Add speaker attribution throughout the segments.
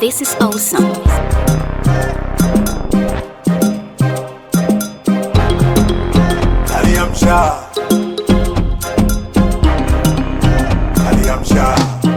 Speaker 1: This is awesome.
Speaker 2: Aliamsha, aliamsha.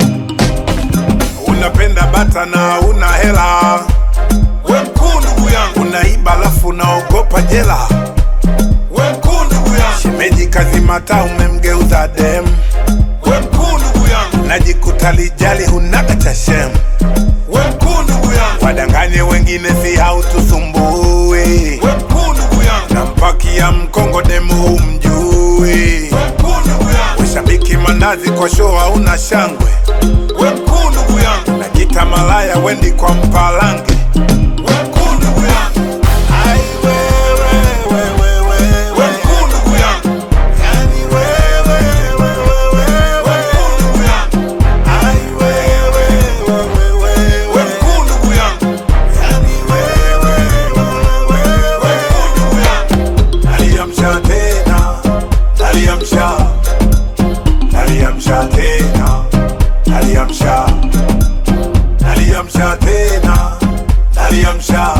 Speaker 2: Unapenda bata na una hela, we mkuu ndugu yangu. Unaiba alafu unaogopa jela, we mkuu ndugu yangu. Shemeji kazimata umemgeuza dem, we mkuu ndugu yangu. Najikuta lijali hunaga cha shem, we mkuu ndugu yangu. Wadanganye wengine si hautusumbui, we mkuu ndugu yangu. Nampakia mkongo demu umjui, we mkuu ndugu yangu. Ushabiki mandazi kwa show hauna shangwe, we mkuu ndugu yangu. Najita malaya wendi kwa mpalange, we mkuu ndugu yangu. Ai wewe, wewe, wewe, we mkuu ndugu yangu. Yani wewe, wewe, wewe, we mkuu ndugu yangu. Ai wewe, wewe, wewe, we mkuu ndugu yangu. Yani wewe, wewe, wewe, we mkuu ndugu yangu. Aliamsha tena, aliamsha, aliamsha tena, aliamsha, aliamsha tena, aliamsha,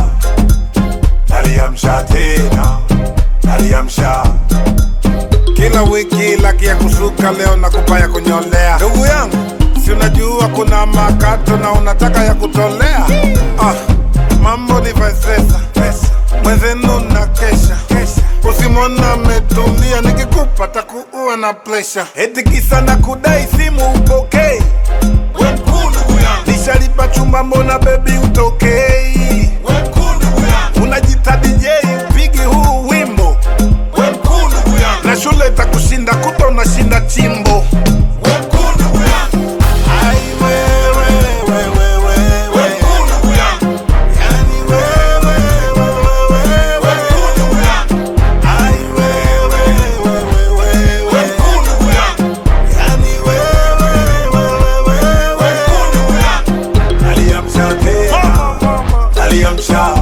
Speaker 2: aliamsha tena, aliamsha. Kila wiki laki ya kusuka, leo nakupa ya kunyolea. Ndugu yangu, si unajua kuna makato na unataka ya kutolea? Ah, mambo ni pesa, pesa. Mwenzenu na kesha, kesha. Usimwona ametulia, nikikupa takuua na presha. Eti kisa na kudai simu upokei. We mkuu ndugu yangu, nishalipa chumba, mbona bebi utokei? We mkuu ndugu yangu, unajita DJ upigi huu wimbo. We mkuu ndugu yangu, na shule itakushinda kuta unashinda chimbo. We mkuu ndugu yangu, ai wewe, wewe, wewe, we mkuu ndugu yangu, yani wewe, wewe, wewe, we mkuu ndugu yangu, ai wewe, wewe, wewe, we mkuu ndugu yangu, yani wewe, wewe, wewe, we mkuu ndugu yangu. Aliamsha tena, aliamsha,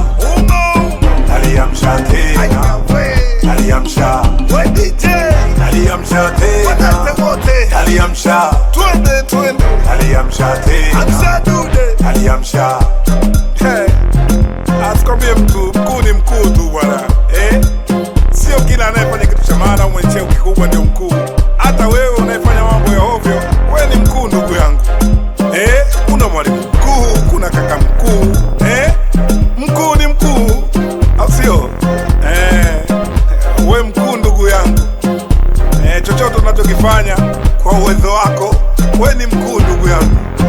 Speaker 2: aliamsha tena, aliamsha, aliamsha tena, aliamsha, twende twende, aliamsha tena, aliamsha. Hey, asikwambie mtu mkuu ni mkuu tu bwana eh? Sio kila anayefanya kitu cha maana au mwenye cheo kikubwa ndio mkuu. Hata wewe unayefanya mambo ya ovyo, wewe ni mkuu ndugu yangu eh? Kuna mwalimu mkuu, kuna kaka mkuu eh? Mkuu ni mkuu, au sio? Eh, we mkuu ndugu yangu eh, chochote unachokifanya kwa uwezo wako, we ni mkuu ndugu yangu.